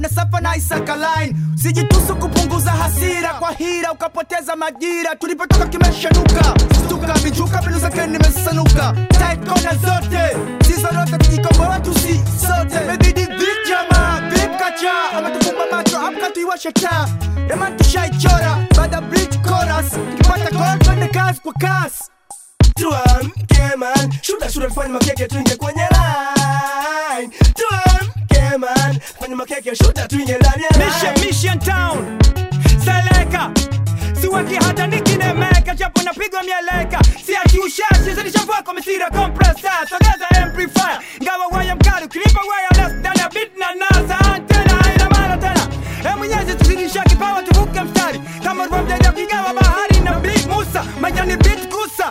twende safa na Isaka line sijitusu kupunguza hasira kwa hira ukapoteza majira tulipotoka kimeshanuka stuka vichuka mbinu zake nimesanuka tight kona zote sizorote tujikomboa tusi sote mebidi vijama vipkacha ametufumba macho amka tuiwashe taa Eman tushaichora baada bridge chorus tukipata gol twende kazi kwa kasi tuamke man shuda shuda tufanye makeke tuingie kwenye line tuamke man fanye makeke shuda tuingie ndani ya Mission, line Mission Town Seleka siweki hata nikinemeka japo napigwa mieleka siachi ushashi zilishavua kwa misira compressor sogeza amplifier ngawa waya mkali ukinipa wireless ndani ya beat na nasa antena haina maana tena e mwenyezi tuzidisha kipawa tuvuke mstari kama ulivomjalia kuigawa bahari na big musa majani beat kusa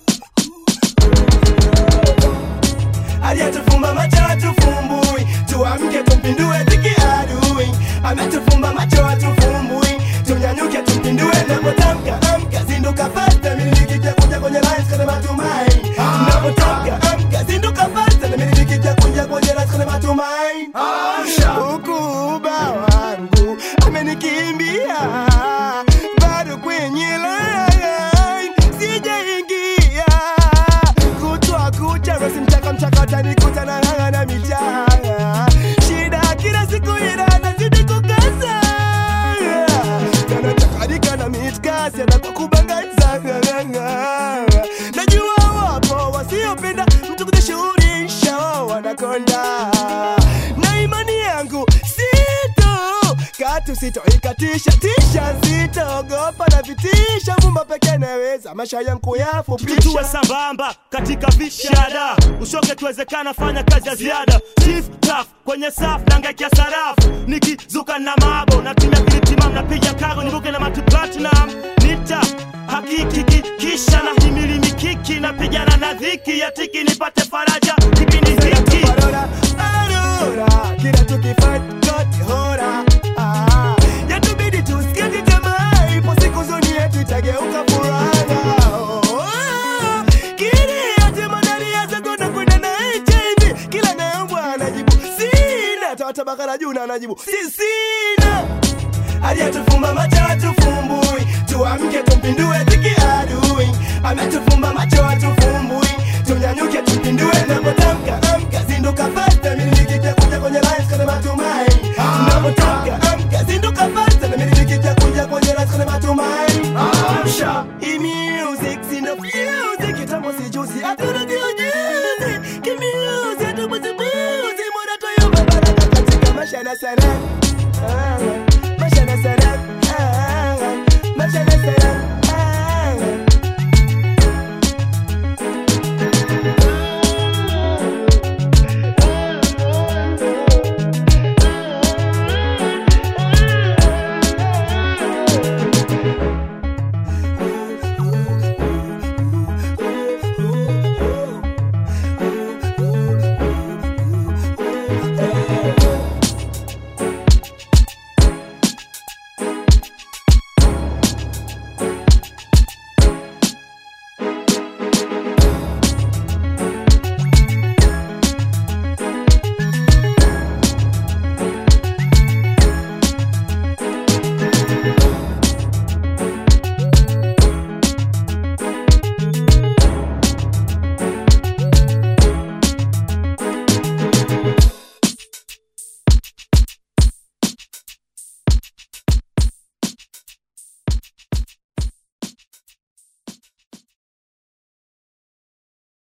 aliyetufumba macho hatufumbui tuamke tumpindue dhiki adui ametufumba macho hatufumbui tunyanyuke tumpindue napotamka amka zinduka fasta milikija kuja kwenye lines kwenye matumaini napotamka amka zinduka fasta na milikija kuja kwenye lines kwenye matumaini ukuba wangu amenikimbia bado kwenye line sijaingia kutwa kucha rosi mchaka mchaka utanikuta na ng'ang'a na michanga shida kila siku ila nazidi kukaza kanatakarika na mitkasi anakukubangaiza najua wapo wasiopenda mtu kujishughulisha wanakonda na imani yangu sito katu sitoikatisha tisha sitoogopa na vitisha mumba peke naweza maisha yangu tuwe kuyafupisha sambamba katika vishada ushoke tuwezekana fanya kazi ya ziada chief taf kwenye saf nangakia sarafu nikizuka na mabo natumia kilitimam napiga kago nibuke na matu platinum nita hakiki ki- kisha na himili mikiki napigana na dhiki ya tiki nipate faraja kipindi hiki Parora, arora, kila tukifanya kote hora Ah, yatubidi tusikize jamaa ipo siku zoni yetu itageuka furaha Oh, kile yote madari ya zagonda kwenda na HIV kila naombwa anajibu sina tawatabaka na juu na anajibu si sina aliyetufumba macho hatufumbui tuamke tumpindue dhiki adui ametufumba macho hatufumbui tunyanyuke tumpindue napotamka amka zinduka fasta milikija kuja kwenye lines kwenye matumaini napotamka amka zinduka fasta na milikija kuja kwenye lines kwenye matumaini amsha hii music sina music kitambo sijuzi hatuna kiujuzi kimiuzi hatubuzibuzi mwana toyomba baraka katika maisha na sanaa Ah, maisha na sanaa Ah, maisha na sanaa